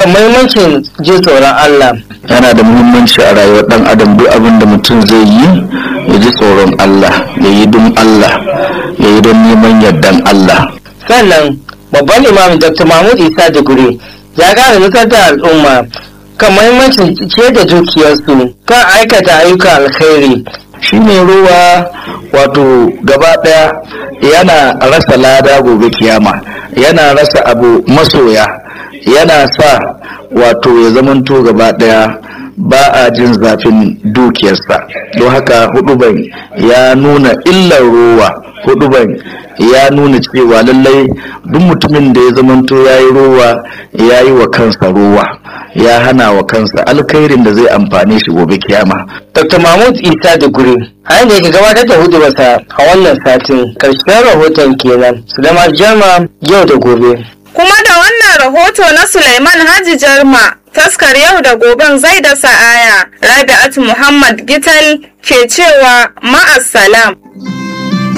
kan muhimmancin jin tsoron Allah. yana da muhimmanci a rayuwar dan adam duk abin da mutum zai yi ya ji tsoron Allah ya yi don Allah ya yi don neman yardan Allah Sannan babban imam Dr. Mahmud Isa Duguri ya gane nusar da al'umma kan muhimmancin ce da dukiyarsu kan aikata ayyukan alkhairi. shi ne ruwa wato gaba daya yana rasa lada gobe kiyama yana rasa abu masoya yana sa wato ya zamanto gaba daya ba a jin zafin dukiyarsa don haka huduban ya nuna illar ruwa huduban ya nuna cewa lallai duk mutumin da ya zamanto ya yi ruwa ya yi wa kansa ruwa ya hana wa kansa alkhairin da zai amfane shi gobe kiyama Dr. Mahmud Isa Duguri a yadda yake gabatar da hudubarsa a wannan satin karshen rahoton kenan Sulaiman Jama yau da gobe. Kuma da wannan rahoto na Sulaiman Haji Jarma taskar yau da goben zai da sa'aya Rabi'atu Muhammad Gital ke cewa ma'assalam.